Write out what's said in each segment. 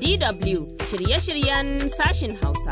DW shirye-shiryen sashin Hausa.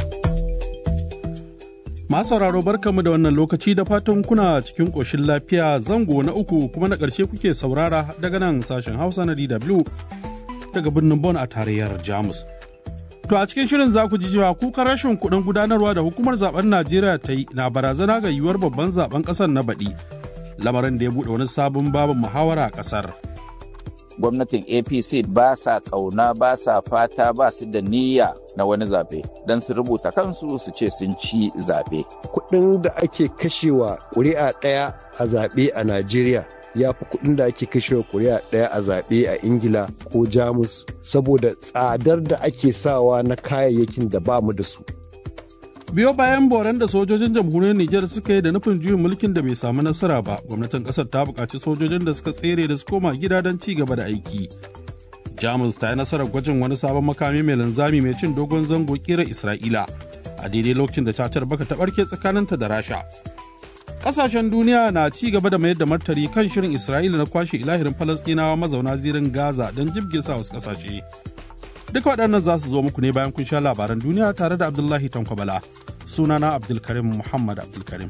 Masu sauraro barkamu da wannan lokaci da fatan kuna cikin ƙoshin lafiya zango na uku kuma na ƙarshe kuke saurara daga nan sashen Hausa na DW daga birnin Bon a tarayyar Jamus. To a cikin shirin za ku ji cewa kukan rashin kuɗin gudanarwa da hukumar zaben Najeriya ta yi na barazana ga yiwuwar babban zaben ƙasar na baɗi. Lamarin da ya buɗe wani sabon babin muhawara a ƙasar. gwamnatin apc ba sa kauna ba sa fata ba su da niyya na wani zaɓe don su rubuta kansu su ce sun ci zaɓe. kuɗin da ake kashewa ƙuri'a ɗaya a zaɓe a najeriya ya fi kuɗin da ake kashewa ƙuri'a ɗaya a zaɓe a ingila ko jamus saboda tsadar da ake sawa na kayayyakin da ba mu da su biyo bayan boran da sojojin jamhuriyar Nijar suka yi da nufin juyin mulkin da bai samu nasara ba gwamnatin kasar ta buƙaci sojojin da suka tsere da su koma gida don ci gaba da aiki jamus ta yi nasarar gwajin wani sabon makami mai linzami mai cin dogon zango kira isra'ila a daidai lokacin da cacar baka ta barke tsakaninta da rasha ƙasashen duniya na ci gaba da mayar da martani kan shirin isra'ila na kwashe ilahirin falastinawa mazauna zirin gaza don jibge sa wasu ƙasashe Duka waɗannan za su zo muku ne bayan kun sha labaran duniya tare da Abdullahi Tankwabala. Sunana Abdulkarim Muhammad Abdulkarim.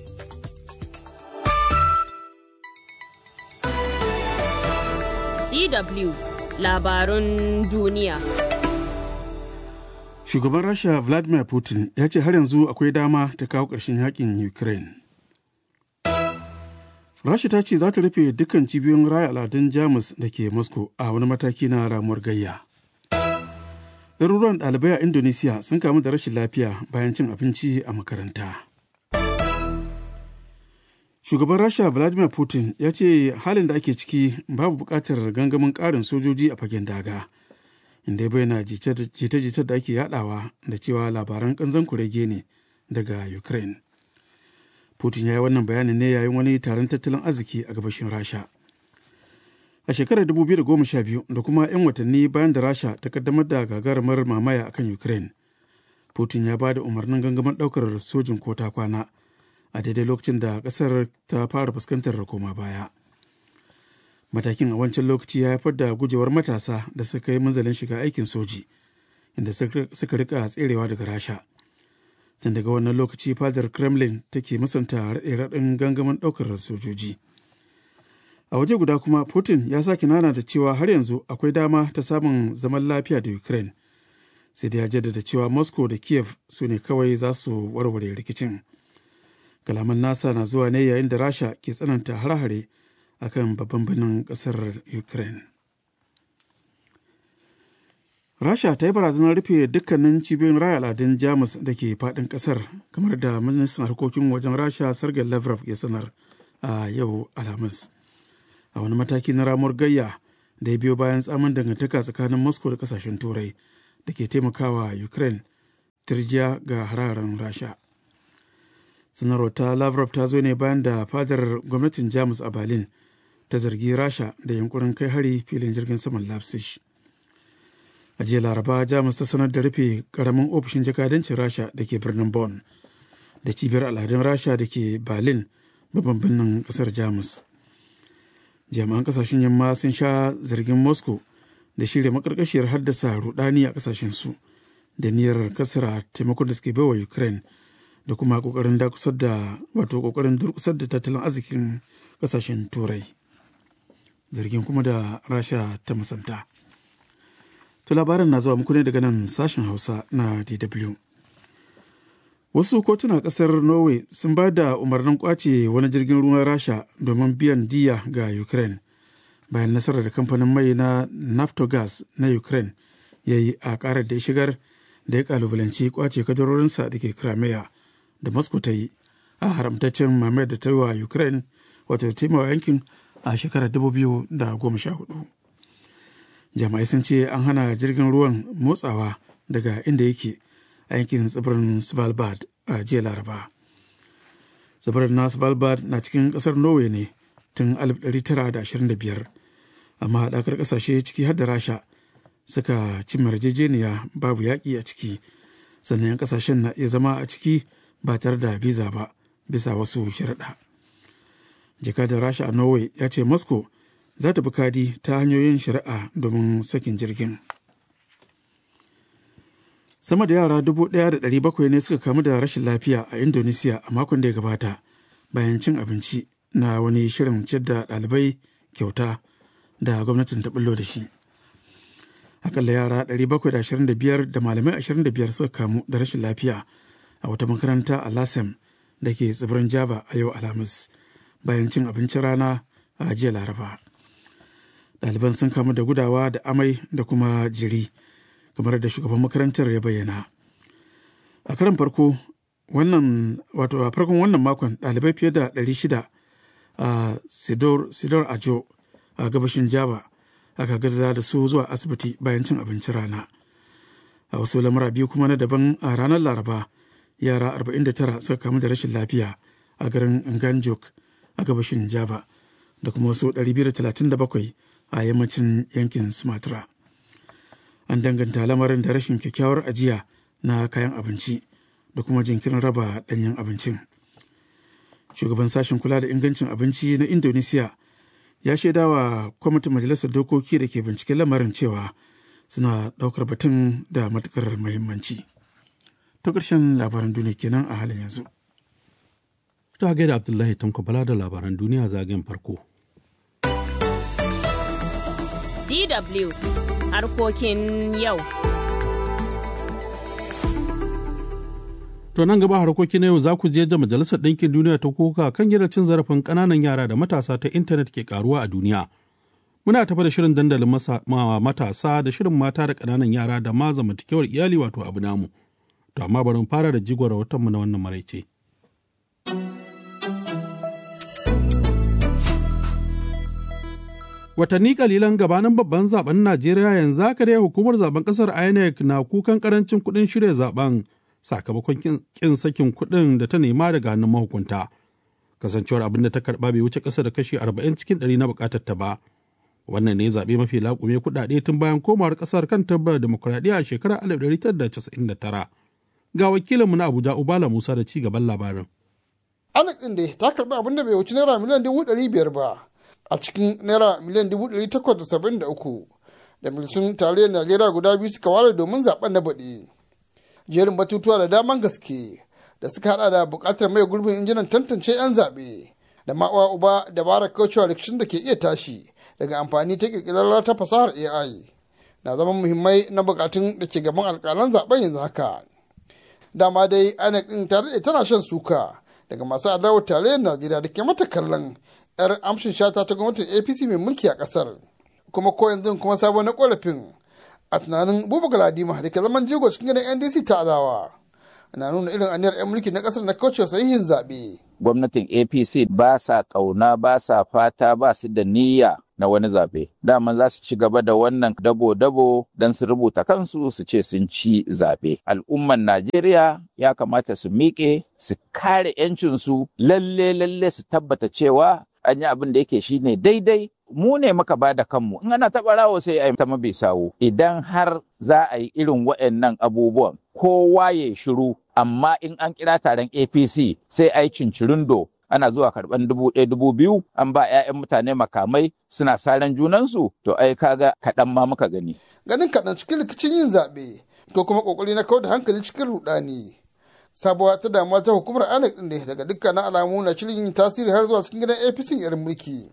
DW labarun duniya. Shugaban Rasha Vladimir Putin ya ce har yanzu akwai dama ta kawo ƙarshen yakin Ukraine. Rasha ta ce za ta rufe dukkan cibiyoyin raya al'adun Jamus da ke Moscow a wani mataki na ramuwar gayya. ɗaruruwan ɗalibai a Indonesia sun kamu da rashin lafiya bayan cin abinci a makaranta. Shugaban Rasha Vladimir Putin ya ce halin da ake ciki babu buƙatar gangamin ƙarin sojoji a fagen daga, inda ya bayyana jita-jita da ake yadawa da cewa labaran ƙanzan kurege ne daga Ukraine. Putin ya yi wannan bayanin ne yayin wani taron tattalin arziki a gabashin Rasha. a shekarar 2012 da kuma 'yan watanni bayan da rasha ta kaddamar da gagarumar mamaya akan ukraine putin ya ba da umarnin gangamin daukar sojin kota kwana a daidai lokacin da kasar ta fara fuskantar koma baya matakin a wancan lokaci ya haifar da gujewar matasa da suka yi manzalin shiga aikin soji inda suka rika tserewa daga rasha tun daga wannan lokaci fadar kremlin take musanta raɗe-raɗin gangamin ɗaukar sojoji a waje guda kuma putin ya sake nana da cewa har yanzu akwai dama ta samun zaman lafiya da ukraine sai da ya jaddada cewa moscow da kiev su ne kawai za su warware rikicin kalaman nasa na zuwa ne yayin da rasha ke tsananta har-hare a kan babban birnin kasar ukraine rasha ta yi barazanar rufe dukkanin cibiyoyin raya al'adun jamus da ke faɗin ƙasar kamar da ministan harkokin wajen rasha sergei lavrov ya sanar a yau alhamis a wani mataki na ramuwar gayya da ya biyo bayan tsamin dangantaka tsakanin moscow da kasashen turai da ke taimakawa ukraine turjiya ga hararen rasha sanarwar ta lavrov ta zo ne bayan da fadar gwamnatin jamus a berlin ta zargi rasha da yankurin kai hari filin jirgin saman leipzig a jiya laraba jamus ta sanar da rufe karamin ofishin jakadancin rasha da ke birnin bonn da cibiyar al'adun rasha da ke berlin babban birnin kasar jamus jami'an kasashen yamma sun sha zargin moscow da shirya makarkashiyar haddasa rudani a kasashen su da niyyar kasara taimakon da suke baiwa ukraine da kuma kokarin dakusar da wato kokarin durkusar da tattalin arzikin kasashen turai zargin kuma da rasha ta musanta to labarin na zuwa muku ne daga nan sashen hausa na dw wasu kotuna kasar norway sun ba da umarnin kwace wani jirgin ruwan rasha domin biyan diya ga ukraine bayan nasarar da kamfanin mai na naftogas na ukraine ya yi a karar da ya shigar da ya kalubalanci kwace kadarorinsa da ke crimea da moscow ta yi a haramtaccen mamayar da ta yi wa ukraine wato taimawa yankin a shekarar 2014 jama'ai sun ce an hana jirgin ruwan motsawa daga inda yake a yankin tsibirin svalbard a jiya laraba tsibirin na svalbard na cikin kasar norway ne tun 1925 amma haɗakar ƙasashe ciki har da rasha suka ci yarjejeniya babu yaƙi a ciki sannan 'yan ƙasashen na iya zama a ciki ba tare da biza ba bisa wasu sharaɗa jakadar rasha a norway ya ce moscow za ta bi kadi ta hanyoyin shari'a domin sakin jirgin sama da yara dubu ɗaya da ɗari bakwai ne suka kamu da rashin lafiya a indonesia a makon da ya gabata bayan cin abinci na wani shirin ciyar da ɗalibai kyauta da gwamnatin ta bullo da shi akalla yara 725 da malamai 25 suka kamu da rashin lafiya a wata makaranta a lasem da ke tsibirin java a yau alhamis bayan cin abincin rana a jiya laraba ɗaliban sun kamu da gudawa da amai da kuma jiri kamar da shugaban makarantar ya bayyana a karan farko wannan wato a farkon wannan makon ɗalibai fiye da 600 a sidor, sidor ajo a gabashin java aka gaza da su zuwa asibiti bayan cin abincin rana a wasu lamura biyu kuma na daban a ranar laraba yara 49 suka kamu da rashin lafiya a garin nganjuk a gabashin java da kuma wasu 237 a yammacin yankin sumatra an danganta lamarin da rashin kyakkyawar ajiya na kayan abinci da kuma jinkirin raba ɗanyen abincin shugaban sashen kula da ingancin abinci na indonesia ya shaida wa kwamitin majalisar dokoki da ke binciken lamarin cewa suna ɗaukar batun da matukar muhimmanci ta ƙarshen labaran duniya kenan a halin yanzu ta gaida abdullahi tanko bala da labaran duniya zagayen farko DW harkokin yau. To nan gaba harkoki na yau za ku je da Majalisar Ɗinkin Duniya ta kuka kan yadda cin zarafin ƙananan yara da matasa ta intanet ke karuwa a duniya. Muna tafa da shirin dandalin matasa da shirin mata da ƙananan yara da ma zamantakewar iyali wato abu namu. To amma bari mu fara da jigon rahotonmu na wannan maraice. Watanni kalilan gabanin babban zaben Najeriya yanzu haka dai hukumar zaben kasar INEC na kukan karancin kuɗin shirya zaben sakamakon kin sakin kuɗin da ta nema daga hannun mahukunta. Kasancewar abin da ta karɓa bai wuce ƙasa da kashi 40 cikin 100 na buƙatar ta ba. Wannan ne zaɓe mafi laƙume kuɗaɗe tun bayan komawar ƙasar kan tabbar demokuraɗiyya a shekarar 1999. Ga wakilinmu na Abuja Ubala Musa da ci gaban labarin. INEC ɗin dai ta karɓi abin da bai wuce naira miliyan dubu ɗari biyar ba. a cikin naira miliyan dubu ɗari takwas da saba'in da uku da milisun tarayyar najeriya guda biyu suka ware domin zaben na baɗi jerin batutuwa da daman gaske da suka hada da buƙatar mai gurbin injinan tantance 'yan zaɓe da ma'uwa uba dabarar kaucewa rikicin da ke iya tashi daga amfani ta ƙirƙirar ta fasahar ai na zama muhimmai na buƙatun da ke gaban alƙalan zaben yanzu haka dama dai inec ɗin tare tana shan suka daga masu adawar tarayyar najeriya da ke mata kallon 'yar amshin shata ta gwamnatin apc mai mulki a kasar kuma ko yanzu kuma sabon na korafin a tunanin buba galadima da ke zaman jigo cikin gidan ndc ta adawa na nuna irin aniyar 'yan mulki na kasar na kauce sahihin zaɓe. gwamnatin apc ba sa ƙauna ba sa fata ba su da niyya na wani zaɓe daman za su ci gaba da wannan dabo-dabo don su rubuta kansu su ce sun ci zaɓe al'umman najeriya ya kamata su miƙe su kare 'yancinsu lalle lalle su tabbata cewa an yi abin da yake shine daidai mu ne muka ba da kanmu in ana taɓa rawo sai a yi ta mabi sawo idan har za a yi irin waɗannan abubuwan kowa ya shiru amma in an kira taron apc sai a yi cincirindo ana zuwa karɓan dubu ɗaya dubu biyu an ba 'ya'yan mutane makamai suna saran junansu to ai kaga kaɗan ma muka gani. ganin kaɗan cikin rikicin yin zaɓe ko kuma ƙoƙari na kawar da hankali cikin ruɗani sabuwa ta damuwa ta hukumar INEC din da daga dukkanin alamu na shirin yin tasiri har zuwa cikin gidan APC irin mulki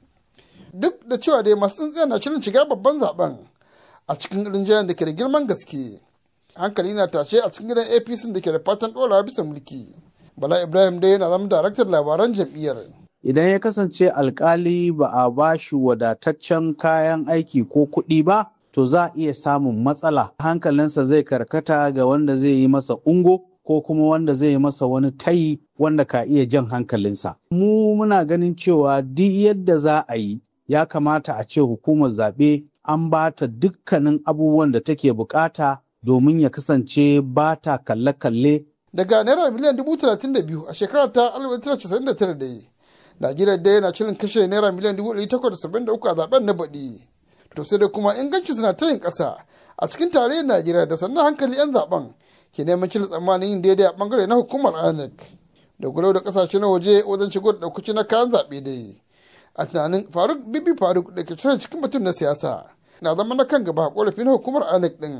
duk da cewa dai masu tsintsiya na shirin shiga babban zaben a cikin rinjayen da ke da girman gaske hankali na tashe a cikin gidan APC da ke da fatan ɗorawa bisa mulki Bala Ibrahim dai yana zama daraktar labaran jam'iyyar idan ya kasance alkali ba a ba shi wadataccen kayan aiki ko kuɗi ba to za a iya samun matsala hankalinsa zai karkata ga wanda zai yi masa ungo ko kuma wanda zai yi masa wani tayi wanda ka iya jan hankalinsa. Mu muna ganin cewa duk yadda za a yi ya kamata a ce hukumar zaɓe an ba ta dukkanin abubuwan da take bukata domin ya kasance ba ta kalle-kalle. Daga naira miliyan dubu talatin da biyu a shekarar ta alif tara casa'in da tara dai. Najeriya dai yana shirin kashe naira miliyan dubu ɗari takwas da saba'in da uku a zaben na baɗi. To sai da kuma inganci suna ta yin ƙasa a cikin tarayyar Najeriya da sannan hankali 'yan zaben ke neman cire tsammanin yin daidai a bangare na hukumar INEC da gulau da kasashe na waje wajen shigo da ɗaukaci na kayan zaɓe dai a tunanin faruk bibi faruk da ke cire cikin mutum na siyasa na zama na kan gaba korafi na hukumar INEC ɗin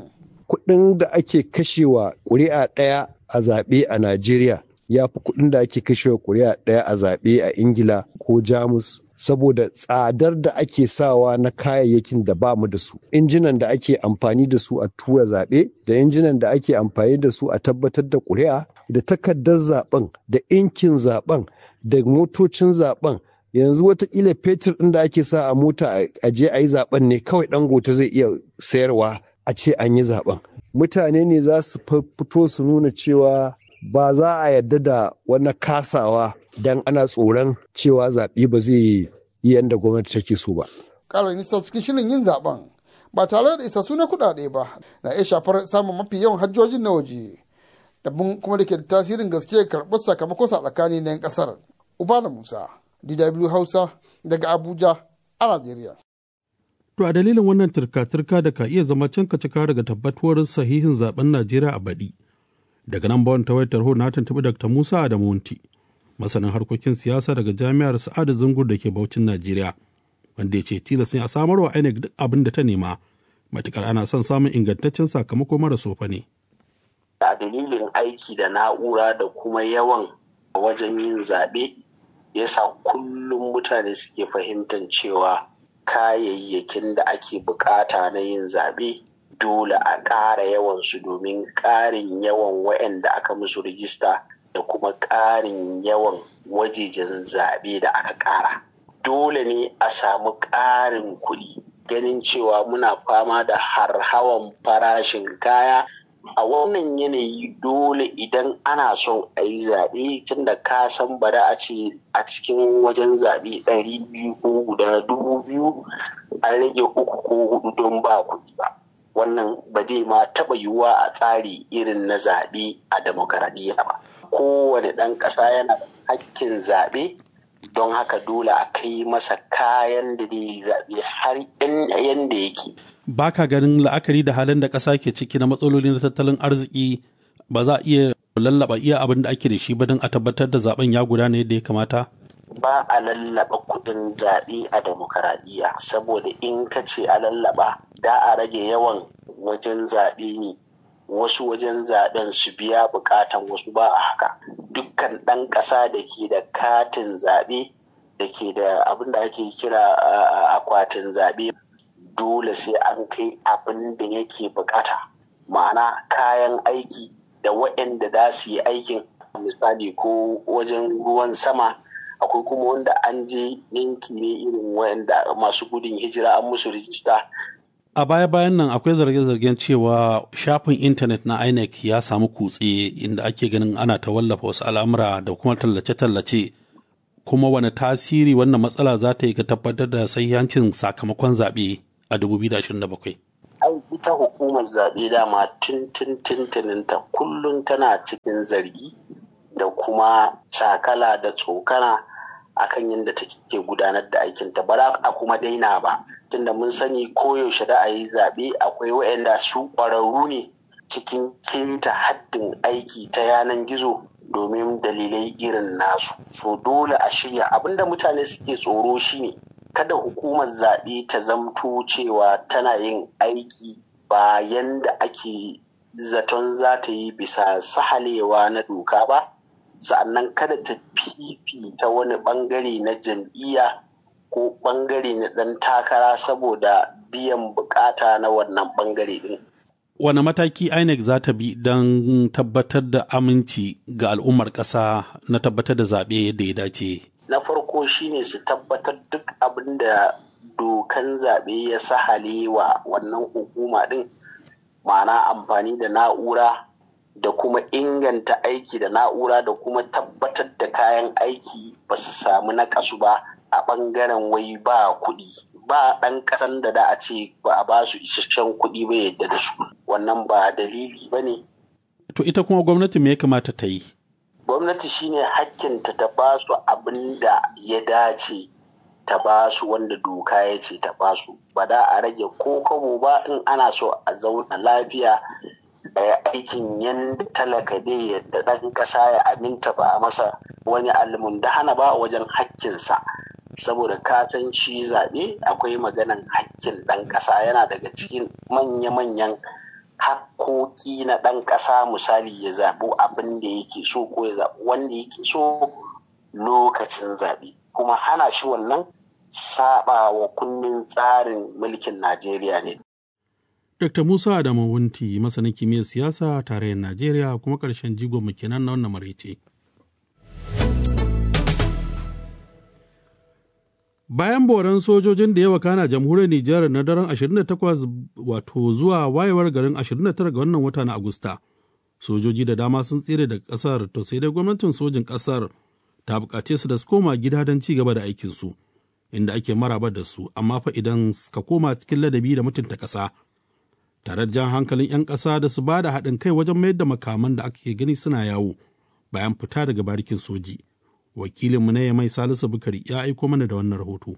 kuɗin da ake kashewa ƙuri'a ɗaya a zaɓe a Najeriya ya fi kuɗin da ake kashewa ƙuri'a ɗaya a zaɓe a Ingila ko Jamus saboda tsadar da ake sawa na kayayyakin da ba mu da su injinan da ake amfani da su a tura zaɓe da injinan da ake amfani da su a tabbatar da ƙuri'a da takardar zaɓen da inkin zaɓen da motocin zaɓen yanzu watakila fetur ɗin da ake sa a mota a je a yi zaɓen ne kawai dangote zai iya sayarwa a ce an yi zaɓen mutane ne za su fito su nuna cewa ba za a yarda da wani kasawa don ana tsoron cewa zaɓe ba zai yi yadda gwamnati take so ba. Ƙara nisa cikin shirin yin zaɓen ba tare da isassu na kuɗaɗe ba na iya shafar samun mafi yawan hajjojin na waje. Dabin kuma da ke da tasirin gaske karɓar sakamakon sa tsakani na 'yan ƙasar. Ubala Musa, DW Hausa daga Abuja a Najeriya. To a dalilin wannan turka-turka da ka iya zama can cika daga tabbatuwar sahihin zaben Najeriya a baɗi. Daga nan bawan tawayar tarho na tuntuɓi Dr. Musa Adamunti, masanin harkokin siyasa daga Jami'ar Sa'adu Zungur da ke Baucin Najeriya, wanda ya ce tilas ne a samar wa INEC duk abin da ta nema, matukar ana son samun ingantaccen sakamako mara sofa ne. A dalilin aiki da na'ura da kuma yawan wajen yin zaɓe, yasa kullum mutane suke fahimtar cewa kayayyakin da ake bukata na yin zaɓe dole a ƙara yawansu domin ƙarin yawan waɗanda aka musu rijista da kuma ƙarin yawan wajejen zaɓe da aka ƙara. Dole ne a samu ƙarin kuɗi ganin cewa muna fama da harhawan farashin kaya a wannan yanayi dole idan ana son a yi zaɓe tun da ka san bari a ce a cikin wajen zaɓe ɗari biyu ko guda dubu biyu an rage uku ko hudu don ba kuɗi ba wannan ba zai ma taɓa yiwuwa a tsari irin na zaɓe a demokaradiyya ba kowane ɗan ƙasa yana da hakkin zaɓe don haka dole a kai masa kayan da zai zaɓe har yanda yake ba ka ganin la'akari da halin da ƙasa ke ciki na matsaloli na tattalin arziki ba za a iya lallaba iya abin da ake da shi ba don a tabbatar da zaben ya gudana yadda ya kamata? Ba a lallaba kuɗin zaɓe a demokaradiyya saboda in ka ce a lallaba da a rage yawan wajen zaɓe ne wasu wajen zaɓen su biya buƙatan wasu ba a haka dukkan ɗan ƙasa da ke da katin zaɓe da ke da abin da ake kira akwatin zaɓe dole sai an kai abin da yake bukata ma'ana kayan aiki da waɗanda za su yi aikin misali ko wajen ruwan sama akwai kuma wanda an je yanki ne irin waɗanda masu gudun hijira an musu rijista a baya bayan nan akwai zarge-zargen cewa shafin intanet na inec ya samu kutse inda ake ganin ana ta wallafa wasu al'amura da kuma tallace-tallace kuma wani tasiri wannan matsala za ta yi ga tabbatar da sahihancin sakamakon zaɓe a 2027. Ai ita hukumar zaɓe dama tun tun tuntuninta kullum tana cikin zargi da kuma cakala da tsokana akan yadda take gudanar da aikinta ba za a kuma daina ba tunda mun sani koyaushe da a yi zaɓe akwai waɗanda su ƙwararru ne cikin keta haddin aiki ta yanan gizo domin dalilai irin nasu so dole a shirya abinda mutane suke tsoro shine kada hukumar zaɓe ta zamto cewa tana yin aiki bayan da ake zaton za ta yi bisa sahalewa na doka ba sa'annan kada ta fifita wani ɓangare na jam'iyya ko ɓangare na ɗan takara saboda biyan bukata na wannan ɓangare ɗin. Wane mataki INEC za ta bi don tabbatar da aminci ga al'ummar ƙasa na tabbatar da zaɓe yadda ya dace? na farko shine su tabbatar duk abin da dokan zaɓe ya sahale wa wannan hukuma ɗin ma'ana amfani da na'ura da kuma inganta aiki da na'ura da kuma tabbatar da kayan aiki ba su samu naƙasu ba a ɓangaren wai ba kuɗi ba ɗan ƙasan da da a ce ba a ba su isasshen kuɗi ba yadda da su wannan ba dalili ba ne to ita kuma gwamnati me ya kamata ta yi gwamnati shine hakkinta ta ba su abin da ya dace ta ba su wanda doka ya ce ta ba su ba da a rage ko kabo ba in ana so a zauna lafiya a aikin yadda talaka dai yadda ɗan ƙasa ya aminta ba a masa wani almunda hana ba wajen hakkinsa saboda kasanci zaɓe akwai maganan hakkin ɗan ƙasa yana daga cikin manya-manyan hakkoki na ɗan ƙasa misali ya zaɓi abin da yake so ko ya zaɓi wanda yake so lokacin zaɓe kuma hana shi wannan saba wa kundin tsarin mulkin Najeriya ne. Dr. Musa Adamu Wunti masanin kimiyyar siyasa tarayyar Najeriya kuma ƙarshen jigon mu kenan na wannan maraice. Bayan boran sojojin da yawa kana jamhuriyar Nijar na daren 28 wato zuwa wayewar garin 29 ga wannan wata na Agusta, sojoji da dama sun tsere daga ƙasar to sai dai gwamnatin sojin ƙasar ta buƙace su da su koma gida don ci gaba da aikinsu, inda ake maraba da su, amma fa idan ka koma cikin ladabi da mutunta ƙasa. Tare da jan hankalin 'yan ƙasa da su ba da haɗin kai wajen mayar da makaman da ake gani suna yawo bayan fita daga barikin soji. wakilinmu na mai salisu bukari ya aiko mana da wannan rahoto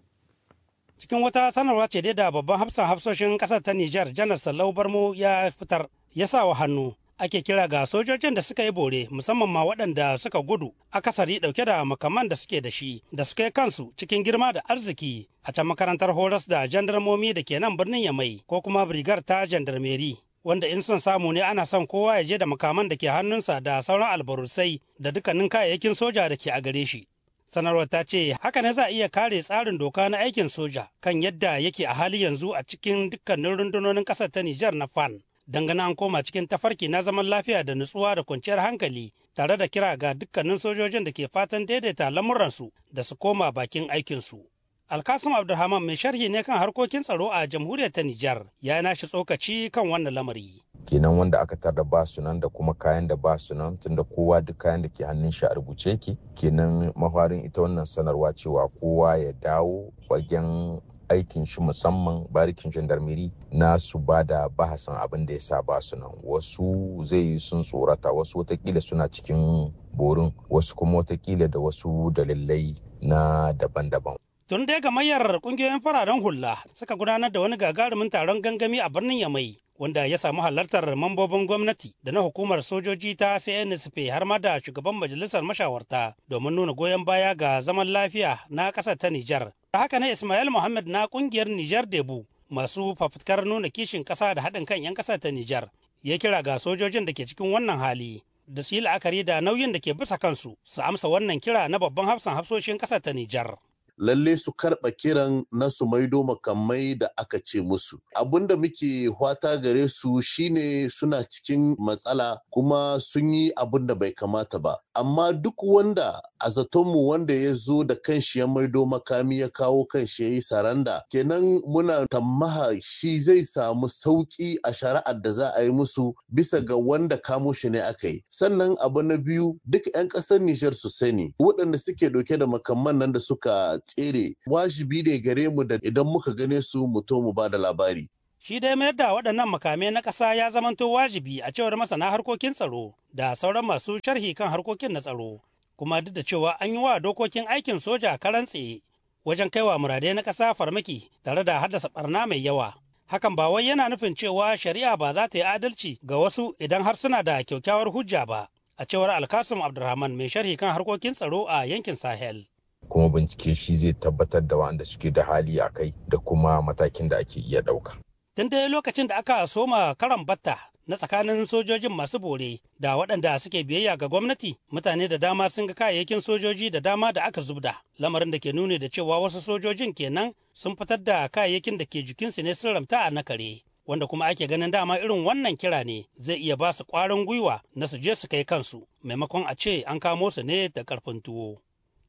cikin wata sanarwa ce dai da babban hafsan hafsoshin kasar ta Nijar janar Sallau Barmo ya fitar ya sa wa hannu ake kira ga sojojin da suka yi bore musamman ma waɗanda suka gudu akasari ɗauke da makaman da suke da shi da suka yi kansu cikin girma da arziki a can makarantar horas da jandarmomi da ke nan birnin Yamai ko kuma brigar ta jandarmeri wanda in son samu ne ana son kowa ya je da makaman da ke hannunsa da sauran albarusai da dukkanin kayayyakin soja da ke a gare shi. Sanarwar ta ce haka ne za a iya kare tsarin doka na aikin soja kan yadda yake a hali yanzu a cikin dukkanin rundunonin ƙasar ta Nijar na FAN. Dangane an koma cikin tafarki na zaman lafiya da nutsuwa da kwanciyar hankali tare da kira ga dukkanin sojojin da ke fatan daidaita lamuransu da su koma bakin aikinsu. Alkasim Abdulrahman mai sharhi ne kan harkokin tsaro a jamhuriyar ta Nijar ya nashi tsokaci kan wannan lamari. kenan wanda aka tarda ba su nan da kuma kayan da ba su nan tunda kowa duk kayan da ke hannun shi a rubuce ki kenan mafarin ita wannan sanarwa cewa kowa ya dawo wajen aikin shi musamman barikin gendarmerie na su ba da bahasan abin da ya sa ba su nan wasu zai yi sun tsorata wasu watakila suna cikin borin wasu kuma watakila da wasu dalilai na daban-daban Tun dai gamayyar kungiyoyin fararen hula suka gudanar da wani gagarumin taron gangami a birnin Yamai wanda ya samu halartar mambobin gwamnati da na hukumar sojoji ta CNSP har ma da shugaban majalisar mashawarta domin nuna goyon baya ga zaman lafiya na ƙasar ta Nijar. Da haka ne Ismail Muhammad na kungiyar Nijar Debu masu fafutukar nuna kishin ƙasa da haɗin kan 'yan ƙasar ta Nijar ya kira ga sojojin da ke cikin wannan hali da su yi la'akari da nauyin da ke bisa kansu su amsa wannan kira na babban hafsan hafsoshin ƙasar ta Nijar. lalle su karɓa kiran na su maido makamai da aka ce musu. Abin da muke hwata gare su shine suna cikin matsala kuma sun yi abin da bai kamata ba. Amma duk wanda a zatonmu wanda ya zo da kanshi ya maido makami ya kawo kanshi ya yi saranda, kenan muna tammaha shi zai samu sauƙi a shari'ar da za a yi musu bisa ga wanda kamo shi ne aka yi. Sannan abu na biyu duk 'yan ƙasar Nijar su sani waɗanda suke ɗauke da makamman nan da suka tsere wajibi ne gare mu da idan muka gane su mu to mu ba da labari. Shi dai mayar da waɗannan makamai na ƙasa ya zamanto wajibi a cewar masana harkokin tsaro da sauran masu sharhi kan harkokin na tsaro. Kuma duk da cewa an yi wa dokokin aikin soja karan tsaye wajen kaiwa muradai na ƙasa farmaki tare da haddasa ɓarna mai yawa. Hakan ba wai yana nufin cewa shari'a ba za ta yi adalci ga wasu idan har suna da kyakkyawar hujja ba. A cewar Alkasum Abdulrahman mai sharhi kan harkokin tsaro a yankin Sahel. kuma bincike shi zai tabbatar da wanda suke da hali a kai da kuma matakin da ake iya ɗauka. Tun dai lokacin da aka soma karan batta na tsakanin sojojin masu bore da waɗanda suke biyayya ga gwamnati mutane da dama sun ga kayayyakin sojoji da dama da aka zubda lamarin da ke nuni da cewa wasu sojojin kenan sun fitar da kayayyakin da ke jikinsu ne sun ramta a nakare wanda kuma ake ganin dama irin wannan kira ne zai iya ba su ƙwarin gwiwa na su je su kai kansu maimakon a ce an kamo su ne da ƙarfin tuwo.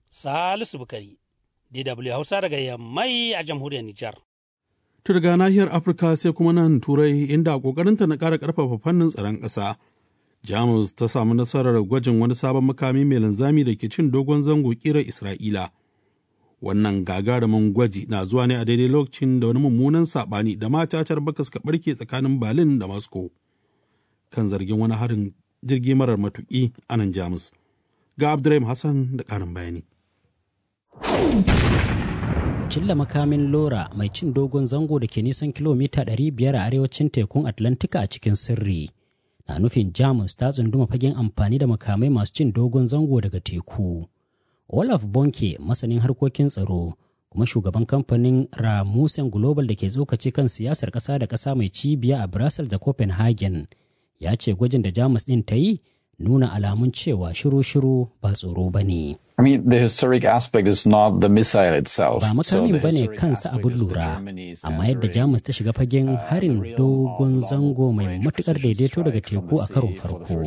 Salisu Bukari, DW Hausa daga Yammai a jamhuriyar Nijar. To daga nahiyar Afirka sai kuma nan Turai inda a ƙoƙarinta na ƙara ƙarfafa fannin tsaron ƙasa. Jamus ta samu nasarar gwajin wani sabon makami mai linzami da ke cin dogon zango ƙirar Isra'ila. Wannan gagarumin gwaji na zuwa ne a daidai lokacin da wani mummunan saɓani da matatar baka suka ɓarke tsakanin Berlin da Moscow kan zargin wani harin jirgi marar matuƙi a nan Jamus. Ga Abdurrahim Hassan da ƙarin bayani. Cilla makamin Lora mai cin dogon zango da ke nisan kilomita 500 a arewacin tekun Atlantika a cikin sirri na nufin Jamus ta tsunduma fagen amfani da makamai masu cin dogon zango daga teku. Olaf Bonke masanin harkokin tsaro kuma shugaban kamfanin Ramusen Global da ke tsokaci kan siyasar ƙasa da ƙasa mai cibiya a Brussels da Copenhagen ya ce gwajin da Jamus ɗin ta yi nuna alamun cewa shiru-shiru ba tsoro ba ne. I mean, the historic aspect is not the missile itself. Ba makamin ba ne kansa abin lura, amma yadda Jamus ta shiga fagen harin dogon zango mai matukar daidaito daga teku a karon farko.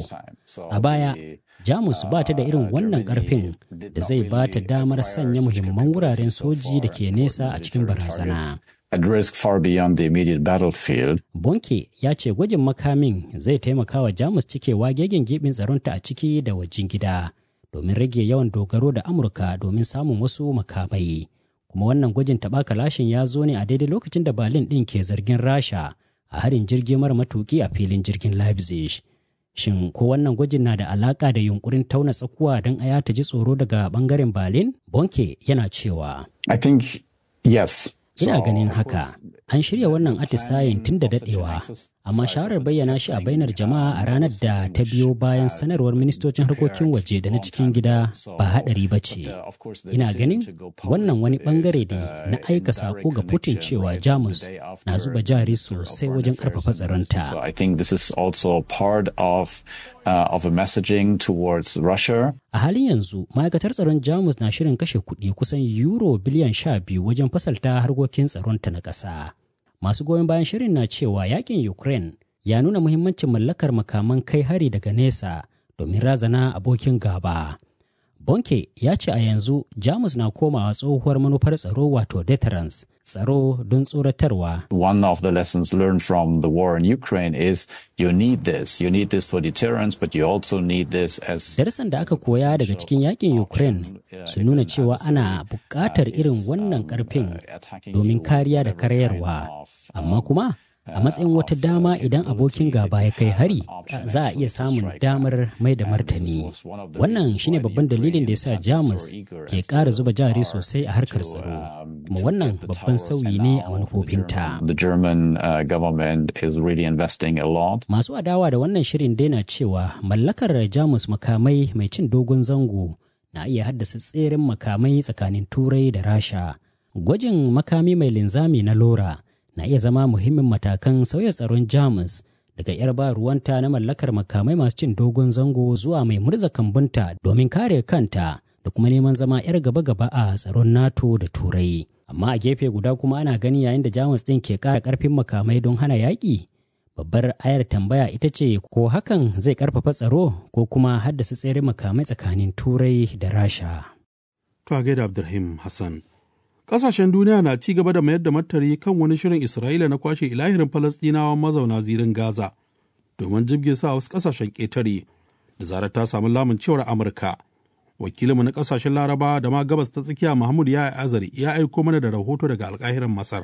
A baya, Jamus ba ta da irin wannan karfin da zai ba ta damar sanya muhimman wuraren soji da ke nesa a cikin barazana. At risk far beyond the immediate battlefield. Bonke ya ce gwajin makamin zai taimaka wa Jamus cikewa gegen gibin tsaronta a ciki da wajen gida. domin rage yawan dogaro da Amurka domin samun wasu makamai. Kuma wannan gwajin taɓa kalashin ya zo ne a daidai lokacin da Berlin ɗin ke zargin Rasha a harin jirgi mara matuki a filin jirgin Leipzig. Shin ko wannan gwajin na da alaƙa da yunkurin tauna tsakuwa don aya ta ji tsoro daga ɓangaren Berlin? Bonke yana cewa. I think yes. Ina ganin haka. An shirya wannan atisayen tun da daɗewa, amma shawarar bayyana shi a bainar jama'a a ranar da ta biyo bayan sanarwar ministocin harkokin waje da na cikin gida ba haɗari ba ce. Ina ganin wannan wani ɓangare ne na aika sako ga Putin cewa Jamus na zuba jari sosai wajen ƙarfafa tsaronta. So I think this is also part of uh, of a messaging towards Russia. A halin yanzu, ma'aikatar tsaron Jamus na shirin kashe kuɗi kusan euro biliyan sha biyu wajen fasalta harkokin tsaronta na ƙasa. Masu goyon bayan shirin na cewa yakin Ukraine ya nuna muhimmancin mallakar makaman kai hari daga nesa domin razana abokin gaba. Bonke ya ce a yanzu Jamus na komawa tsohuwar manufar tsaro wato deterrence, tsaro don tsoratarwa. One of the lessons learned from the war in Ukraine is you need this. You need this for deterrence, but you also need this as... Darsan da aka koya daga cikin yakin Ukraine su nuna cewa ana buƙatar irin wannan ƙarfin domin kariya da karyarwa. Amma kuma a matsayin wata dama idan abokin gaba ya kai hari za a iya samun damar mai da martani wannan shine babban dalilin da ya sa jamus ke ƙara zuba jari sosai a harkar tsaro kuma wannan babban sauyi ne a manufofinta The German uh, government is really investing a lot. masu adawa da wannan shirin daina cewa mallakar jamus makamai mai cin dogon zango na iya haddasa tseren makamai tsakanin turai da rasha gwajin makami mai linzami na lora na iya zama muhimmin matakan sauya tsaron jamus daga 'yar ba ruwanta na mallakar makamai masu cin dogon zango zuwa mai murza kambunta domin kare kanta da kuma neman zama 'yar gaba-gaba a tsaron nato da turai amma a gefe guda kuma ana gani yayin da jamus ɗin ke ƙara ƙarfin makamai don hana yaƙi babbar ayar tambaya ita ce ko hakan zai ƙarfafa tsaro ko kuma haddasa tsere makamai tsakanin turai da rasha To a gaida Abdulrahim Hassan. Ƙasashen duniya na ci gaba da mayar da martani kan wani shirin Isra'ila na kwashe ilahirin Falasɗinawan mazauna zirin Gaza domin jibge sa wasu ƙasashen ƙetare da zarar ta samu lamun cewar Amurka. Wakilinmu na ƙasashen Laraba da ma gabas ta tsakiya Mahmud ya azari ya aiko mana da rahoto daga alƙahirin Masar.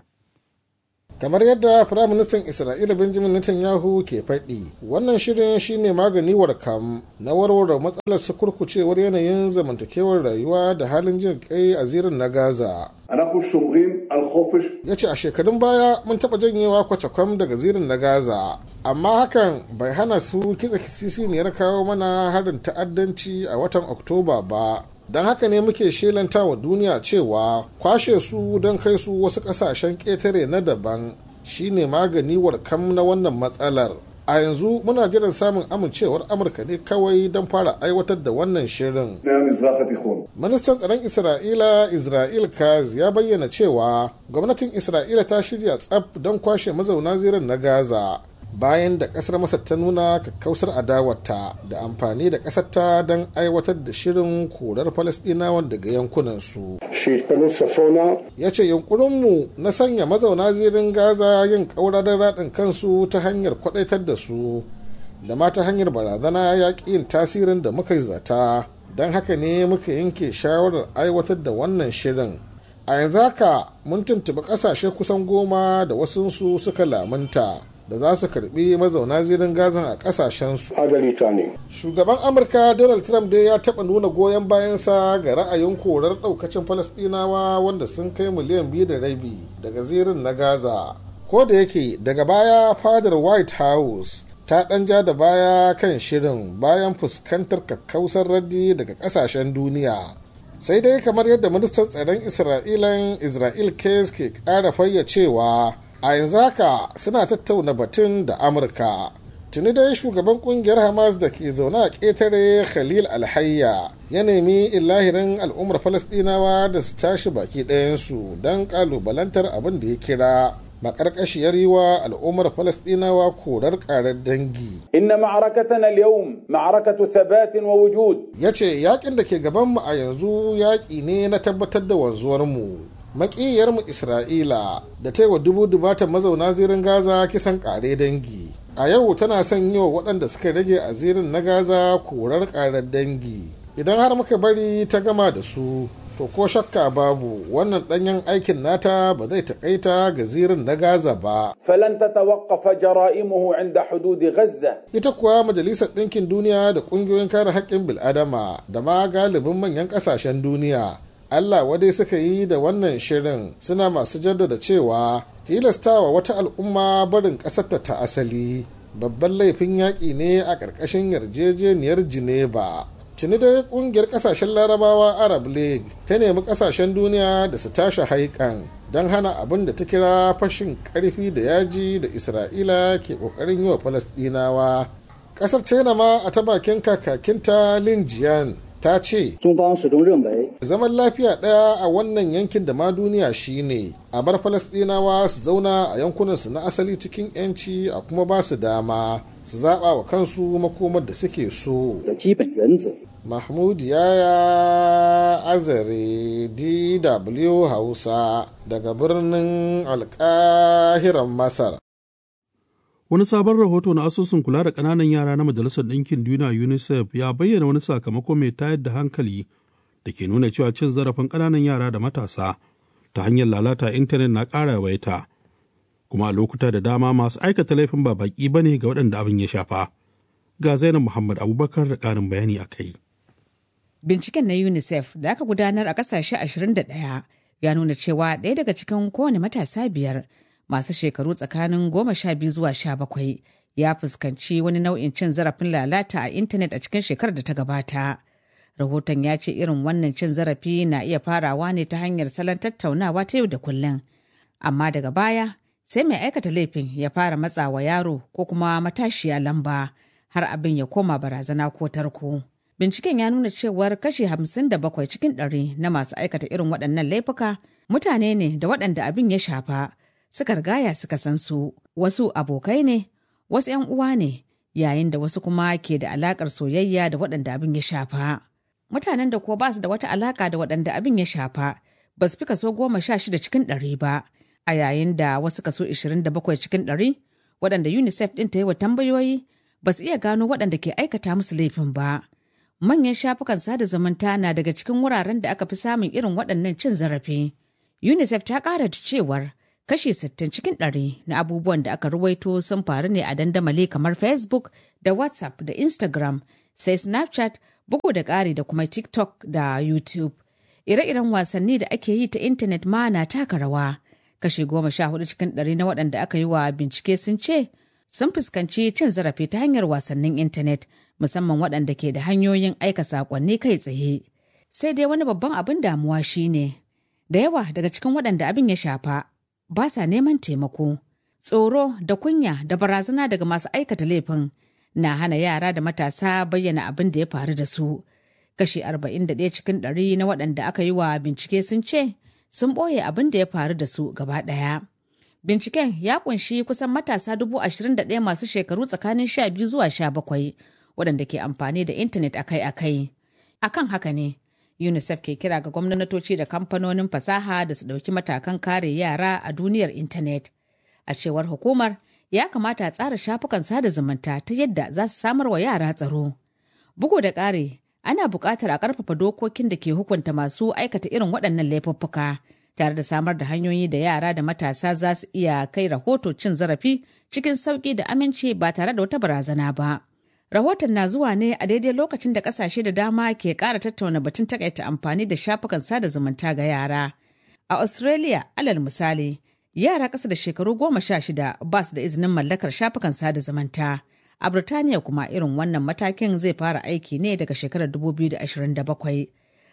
kamar yadda firaministan isra'ila benjamin netanyahu ke faɗi wannan shirin shine magani warkam na warware matsalar sukurkucewar yanayin zamantakewar rayuwa da halin jin kai a zirin na gaza ya ce a shekarun baya mun taɓa janyewa kwacakwam daga zirin na gaza amma hakan bai hana su kitsa kisisiniyar kawo mana harin ta'addanci a watan oktoba ba don haka ne muke shelanta wa duniya cewa kwashe su don kai su wasu ƙasashen ƙetare na daban shine magani warkam na wannan matsalar a yanzu muna jiran samun amincewar amurka ne kawai don fara aiwatar da wannan shirin ministan tsaron isra'ila isra'il kaz ya bayyana cewa gwamnatin isra'ila ta shirya tsaf don kwashe mazauna zirin na gaza bayan da kasar masar ta nuna kakkausar adawarta da amfani da kasarta don aiwatar da shirin korar falasdinawan daga yankunansu ya ce yunkurinmu na sanya mazauna zirin gaza yin ƙaura don raɗin kansu ta hanyar kwaɗaitar da su da ma ta hanyar barazana ya ƙi yin tasirin da muka zata don haka ne muka yanke shawarar aiwatar da wannan shirin a yanzu haka mun tuntuɓi ƙasashe kusan goma da wasunsu suka lamunta da za su karbi mazauna zirin gazan a kasashensu. Shugaban Amurka Donald Trump dai ya taɓa nuna goyon bayansa ga ra'ayin korar ɗaukacin Falasɗinawa wanda sun kai miliyan biyu da rabi daga zirin na Gaza. Ko da yake daga baya fadar White House ta ɗan ja da baya kan shirin bayan fuskantar kakkausar raddi daga ƙasashen duniya. sai dai kamar yadda ministan tsaron isra'ilan israel case ke ƙara fayyacewa a yanzu haka suna tattauna batun da amurka tuni dai shugaban kungiyar hamas da ke zaune a ƙetare khalil alhayya ya nemi illahirin al'ummar falasɗinawa da su tashi baki ɗayansu don ƙalubalantar abin da ya kira makarkashiyar yi wa al'ummar falasɗinawa korar ƙarar dangi inna ma'arakatana al-yawm ma'arakatu thabatin wa wujud yace yakin da ke gabanmu a yanzu yaƙi ne na tabbatar da wanzuwarmu makiyarmu isra'ila da ta yi wa dubu dubatan mazauna zirin gaza kisan ƙare dangi a yau tana son yi wa waɗanda suka rage a zirin na gaza korar ƙarar dangi idan har muka bari ta gama da su to ko shakka babu wannan ɗanyen aikin nata ba zai taƙaita ga zirin na gaza ba falan tatawaqqafa jara'imuhu inda hududi ghazza ita kuwa majalisar ɗinkin duniya da ƙungiyoyin kare haƙƙin bil'adama da ma galibin manyan ƙasashen duniya Allah wadai suka yi da wannan shirin suna masu jaddada cewa tilastawa wata al'umma barin ƙasarta ta asali babban laifin yaƙi ne a ƙarƙashin yarjejeniyar Geneva. Tuni dai ƙungiyar ƙasashen larabawa Arab League ta nemi ƙasashen duniya da su tashi haikan don hana abin da ta kira fashin ƙarfi da yaji da Isra'ila ke ƙoƙarin yi wa Falasɗinawa. Ƙasar China ma a ta bakin kakakinta Lin Jian ta ce zaman lafiya ɗaya a wannan yankin da ma duniya shine a bar falasɗinawa su zauna a yankunansu na asali cikin 'yanci a kuma ba su dama su zaɓa wa kansu makomar da suke so mahmud yaya azare dw hausa daga birnin alkahiran masar Wani sabon rahoto na asusun kula da ƙananan yara na Majalisar Ɗinkin Duniya UNICEF ya bayyana wani sakamako mai tayar da hankali da ke nuna cewa cin zarafin ƙananan yara da matasa ta hanyar lalata intanet na ƙara yawaita. Kuma a lokuta da dama masu aikata laifin ba baƙi ba ne ga waɗanda abin ya shafa. Ga Zainab Muhammad Abubakar da ƙarin bayani a kai. Binciken na UNICEF da aka gudanar a ƙasashe 21 ya nuna cewa ɗaya daga cikin kowane matasa biyar masu shekaru tsakanin goma sha biyu zuwa sha bakwai ya fuskanci wani nau'in cin zarafin lalata a intanet a cikin shekarar da ta gabata. Rahoton ya ce irin wannan cin zarafi na iya farawa ne ta hanyar salon tattaunawa ta yau da kullum. Amma daga baya sai mai aikata laifin ya fara matsawa yaro ko kuma matashiya lamba har abin ya koma barazana ko tarko. Binciken ya nuna cewar kashi hamsin da bakwai cikin ɗari na masu aikata irin waɗannan laifuka mutane ne da waɗanda abin ya shafa. suka rigaya suka san su wasu abokai ne wasu 'yan uwa ne yayin da wasu kuma ke da alakar soyayya da waɗanda abin ya shafa mutanen da kuwa ba su da wata alaka da waɗanda abin ya shafa ba su fi kaso goma sha shida cikin ɗari ba a yayin da wasu kaso ishirin da bakwai cikin ɗari waɗanda unicef ɗin ta yi wa tambayoyi ba su iya gano waɗanda ke aikata musu laifin ba manyan shafukan sada zumunta na daga cikin wuraren da aka fi samun irin waɗannan cin zarafi unicef ta ƙara da cewar kashi 60 cikin ɗari na abubuwan da aka ruwaito sun faru ne a dandamali kamar facebook da whatsapp da instagram sai snapchat bugu da ƙari da kuma tiktok da youtube ire-iren wasanni da ake yi ta intanet ma na taka rawa kashi goma sha hudu cikin ɗari na waɗanda aka yi wa bincike sun ce sun fuskanci cin zarafi ta hanyar wasannin intanet musamman waɗanda ke da hanyoyin aika saƙonni kai tsaye sai dai wani babban abin damuwa shine da yawa daga cikin waɗanda abin ya shafa ba sa neman taimako. Tsoro da kunya da barazana daga masu aikata laifin na hana yara da matasa bayyana abin da ya faru da su. Kashi 41 cikin ɗari na waɗanda aka yi wa bincike sun ce sun ɓoye abin da ya faru da su gaba ɗaya. Binciken ya kunshi kusan matasa dubu ashirin da ɗaya masu shekaru tsakanin sha biyu zuwa sha bakwai waɗanda ke amfani da intanet akai-akai. Akan haka ne, UNICEF ke kira ga gwamnatoci da kamfanonin fasaha da su ɗauki matakan kare yara a duniyar intanet. A cewar hukumar, ya kamata a tsara shafukan sada zumunta ta yadda za su samar wa yara tsaro. Bugu da ƙari, ana buƙatar a ƙarfafa dokokin da ke hukunta masu aikata irin waɗannan laifuffuka, tare da samar da hanyoyi da yara da matasa za su iya kai rahoto cin zarafi cikin sauƙi da aminci ba tare da wata barazana ba. Rahoton na zuwa ne a daidai lokacin da kasashe da dama ke ƙara tattauna batun takaita amfani da shafukan sada zumunta ga yara. A Australia, alal misali, yara ƙasa da shekaru goma sha shida ba su da izinin mallakar shafukan sada zumunta. A Birtaniya kuma irin wannan matakin zai fara aiki ne daga shekarar 2027.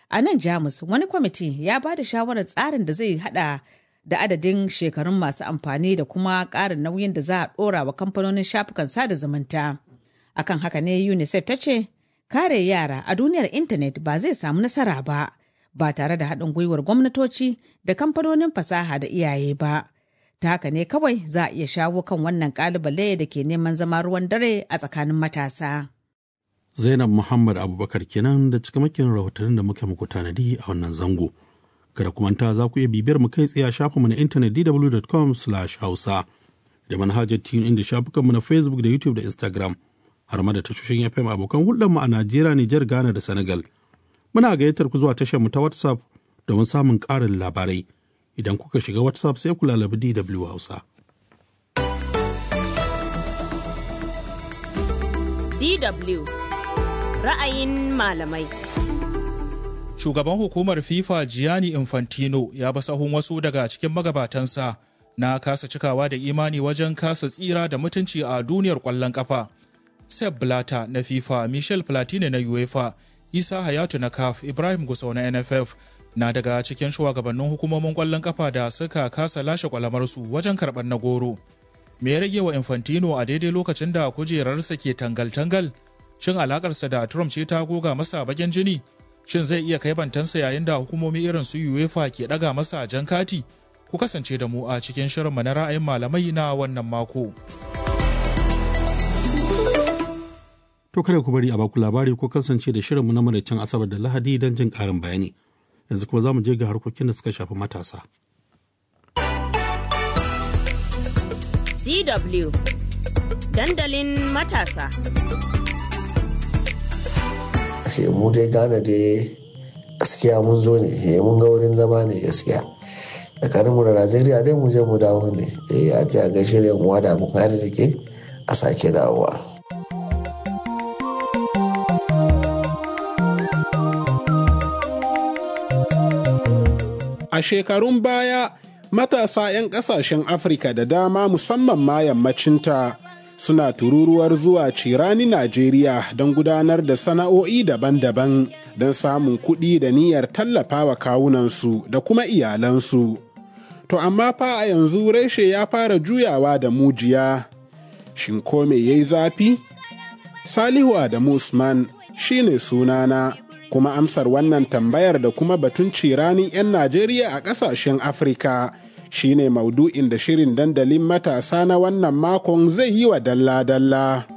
A nan Jamus wani kwamiti ya ba da shawarar tsarin da zai hada da adadin shekarun masu amfani da kuma ƙarin nauyin da za a ɗora wa kamfanonin shafukan sada zumunta. Akan haka ne UNICEF ta ce, kare yara a duniyar intanet ba zai samu nasara ba, ba tare da haɗin gwiwar gwamnatoci da kamfanonin fasaha da iyaye ba. Ta haka ne kawai za a iya shawo kan wannan ƙalubale da ke neman zama ruwan dare a tsakanin matasa. Zainab Muhammad Abubakar kenan da cikamakin rahotannin da muke muku tanadi a wannan zango. Kada ku manta za ku iya bibiyar mu kai tsaye a shafinmu na intanet dw.com/hausa da manhajar tun inda shafukanmu na Facebook da YouTube da Instagram har ma da tashoshin FM abokan hulɗarmu a Najeriya, Nijar, Ghana da Senegal. Muna gayyatar ku zuwa tashar mu ta WhatsApp domin samun ƙarin labarai. Idan kuka shiga WhatsApp sai ku lalabi DW Hausa. DW ra'ayin malamai. Shugaban hukumar FIFA Gianni Infantino ya ba sahun wasu daga cikin magabatansa na kasa cikawa da imani wajen kasa tsira da mutunci a duniyar ƙwallon ƙafa. Sepp Blatter na FIFA, Michel Platini na UEFA, Isa Hayatu na CAF, Ibrahim Gusau na NFF na daga cikin shugabannin hukumomin ƙwallon ƙafa da suka kasa lashe kwalamarsu wajen karɓar na goro. Me ya rage wa Infantino a daidai lokacin da kujerarsa ke tangal-tangal? Shin alakarsa da Trump ce ta goga masa bagen jini? Shin zai iya kai bantansa yayin da hukumomi irin su UEFA ke ɗaga masa jan kati? Ku kasance da mu a cikin shirinmu na ra'ayin malamai na wannan mako. To kada ku bari a baku labari ko kasance da shirinmu na maraicin Asabar da Lahadi don jin ƙarin bayani. Yanzu kuma za mu je ga harkokin da suka shafi matasa. DW dandalin matasa. mu dai gane dai gaskiya mun zo ne mun ga wurin zama ne gaskiya tsakaninmu da najeriya dai mu je mu dawo ne eh a ce a gaishe da uwa da abokan arziki a sake dawowa a shekarun baya matasa 'yan kasashen afirka da dama musamman ma yammacinta suna tururuwar zuwa cirani Najeriya don gudanar da sana'o'i daban-daban don samun kuɗi da niyyar tallafawa kawunansu da kuma iyalansu. To amma fa a yanzu reshe ya fara juyawa da mujiya. Shin ko me yayi zafi? Salihu Adamu Usman shine sunana kuma amsar wannan tambayar da kuma batun ciranin 'yan Najeriya a ƙasashen Afirka. shine maudu'in da shirin dandalin matasa na wannan makon zai yi wa dalla-dalla.